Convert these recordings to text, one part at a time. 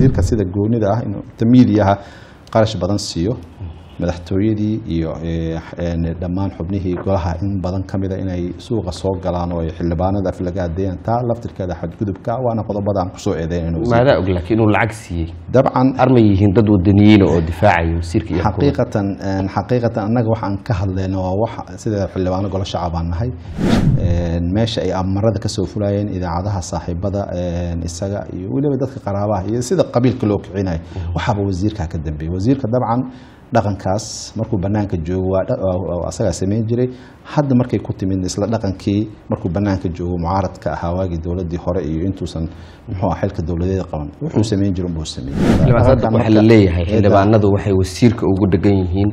wasiirka sida goonida ah inuu tamiidiyaha qarash badan siiyo madaxtooyadii iyo eh, een, dhammaan xubnihii golaha in badan ka mida inay suuqa soo galaan oo ay xildhibaanada af laga adeeyaan taa laftirkeeda xadgudubka waana qodobada aan kusoo eedeyn maadaa og laakiin inuu lacag siiyey dabcan armay yihiin dad wadaniyiina oo difaacaya wasiirka iyo xukuumadda. xaqiiqatan een, xaqiiqatan annaga waxaan ka hadlayno waa wax sida xildhibaano golo shacab aan nahay Een, meesha ay amarada kasoo fulayeen idaacadaha saaxiibada een, isaga iyo weliba dadka qaraabaha iyo sida qabiilka loo kicinayo waxaaba wasiirka ka dambeeyey wasiirka dabcan dhaqankaas markuu banaanka joogo waa dha- waa- waa asagaa samayn jiray hadda markay ku timid isla dhaqankii markuu banaanka joogo mucaaradka ahaa waagii dowladii hore iyo intuusan muxuu ah xilka dowladeeda qaban wuxuu samayn jiray unbuu sameeyey xildhibaan saadiq Dhaqankan waxaa la marka- leeyahay eedan- xildhibaanadu waxay wasiirka ugu dhegan yihiin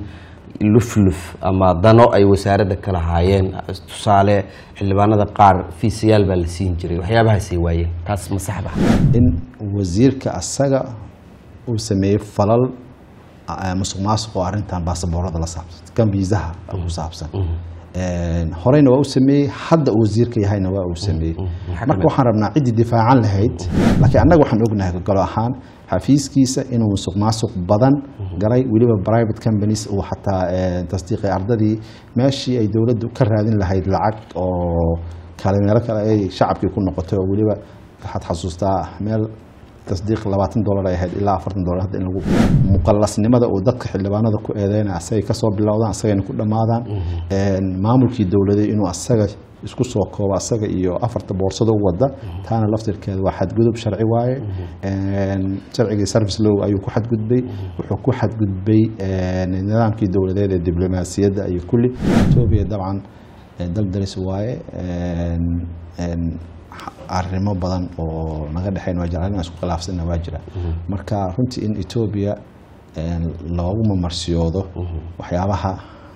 lufluf ama dano ay wasaaradda ka lahaayeen tusaale xildhibaanada qaar fiisayaal baa la siin jiray waxyaabahaasay waayeen taas ma saxba in wasiirka asaga uu sameeyey falal ah, musuq maasuq oo arrintan baasaboorada la saabsan kan viisaha ku saabsan Een, horeyna waa u sameeyey hadda uu wasiirka yahayna waa uu sameeyey Maxaa marka kamid? waxaan rabnaa ciddii difaacan lahayd laakiin annaga waxaan ognahay galo ahaan xafiiskiisa inuu musuq maasuq badan galay weliba private companies uu xataa een, tasdiiqay ardadii meeshii ay dowladdu ka raadin lahayd lacag oo kale meelo kale ay shacabkii ku noqotay oo weliba waxaad xasuustaa meel tasdiiq labaatan dolar ay ahayd ilaa afartan dolar hadda in lagu muqallasnimada uu dadka xildhibaanada ku eedeynaya asagay kasoo bilowdaan asagayna ku dhammaadaan Een, maamulkii dowladay inuu asaga isku soo koobo asaga iyo afarta boorsado wada taana laftirkeeda waa xadgudub sharci waaye Een, sharcigii service law ayuu ku xadgudbay wuxuu ku xadgudbay een, nidaamkii dowladeed ee diblomaasiyadda iyo kulli etoobiya dabcan ee dal daris waaye Een, een, arrimo badan oo naga dhexeyn waa jira arrin isku khilaafsanna waa jira marka runtii in etoobiya een, loogu mamarsiyoodo waxyaabaha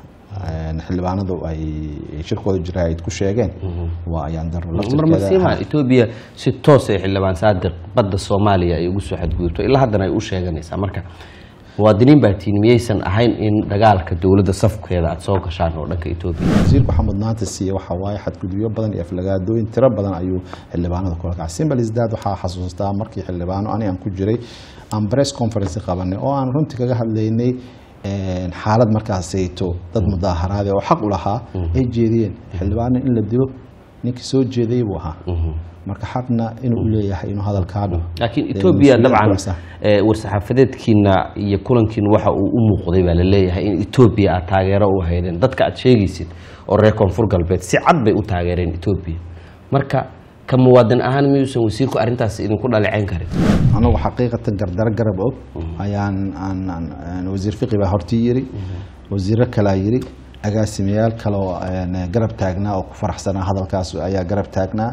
een, xildhibaanadu ay shirkooda jira ay ku sheegeen waa ayaan daro marmasiima etoobiya si toos ay xildhibaan saadiq badda soomaaliya ay ugu soo xadgudubto ilaa haddana ay u sheeganaysaa marka muwaadiniin baa tiin miyaysan ahayn in dagaalka dowladda safkeeda aad soo gashaan oo dhanka etoobiya wasiirku waxaa mudnaanta siiye waxaa waaye xadgudubyo badan iyo aflagaadooyin tiro badan ayuu xildhibaanada kula kacay simbal isdaad waxaa xasuustaa markii xildhibaano ani aan ku jiray aan press conference qabanay oo aan runtii kaga hadlaynay een, xaalad markaasayto dad mudaaharaade oo xaq u lahaa ay jeediyeen xildhibaano in la dilo ninkii soo jeeday buu ahaa marka xaqna inuu u leeyahay inuu hadalkaa dhaho laakiin Ee, etoobiya mas-uuliyad dabcan kuwaas ah. ee, war-saxaafadeedkiina iyo kulankiina waxa uu u muuqday baa la leeyahay in etoobiya aad taageero u haydeen dadka aad sheegaysid oo reer koonfur galbeed si cad bay u taageereen etoobiya marka ka muwaadin ahaan miyuusan wasiirku arrintaas idinku dhaleeceyn karin anagu xaqiiqatan gardaro garab og ayaan aan- aan- aan wasiir fiqi baa hortii yiri wasiiro kalaa yiri agaasimayaal kale oo een, garab taagnaa oo ku faraxsanaa hadalkaas ayaa garab taagnaa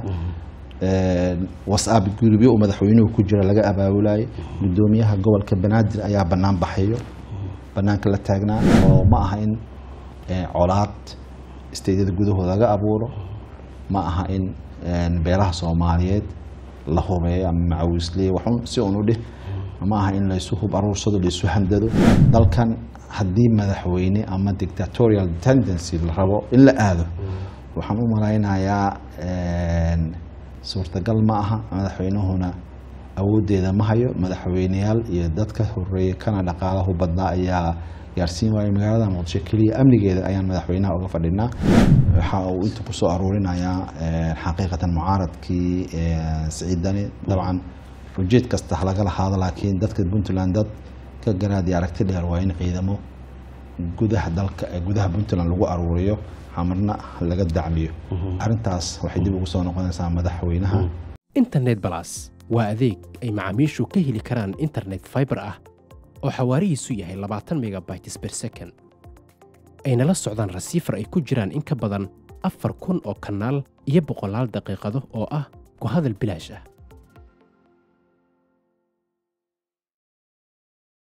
Een, whatsapp gurubyo uu madaxweynuhu ku jira laga abaabulayay gudoomiyaha gobolka banaadir ayaa banaan baxayo banaanka la taagnaa oo ma aha in een, colaad isteydyada gudahooda laga abuuro ma aha in een, beelaha soomaaliyeed la hubeeyo ama macawisley waxun si un u dhih ma aha in laysu hub aruursado laysu handado dalkan haddii madaxweyne ama dictatorial tendency la rabo in la aado waxaan u malaynayaa een, suurtagal ma aha madaxweynuhuna awoodeeda ma hayo madaxweyneyaal iyo dadka horeeye kana dhaqaalahu badnaa ayaa gaarsiin waayay magaalada muqdisho keliya amnigeeda ayaan madaxweynaha uga fadhinaa waxa uu inta kusoo aruurinayaa een, xaqiiqatan mucaaradkii een, siciid dani dabcan ujeed kasta ha laga lahaado laakiin dadka puntland dad ka garaad iyo aragti dheer waa in ciidamo gudaha dalka ee gudaha puntland lagu aruuriyo xamarna laga dacmiyo arrintaas waxay dib ugu soo noqonaysaa madaxweynaha internet balas waa adeeg ay macaamiishu ka heli karaan internet fiber ah oo xawaarihiisu yahay labaatan megabytes per second ayna la socdaan rasiifar ay ku jiraan in ka badan afar kun oo kanaal iyo boqolaal daqiiqado oo ah ku hadal bilaash ah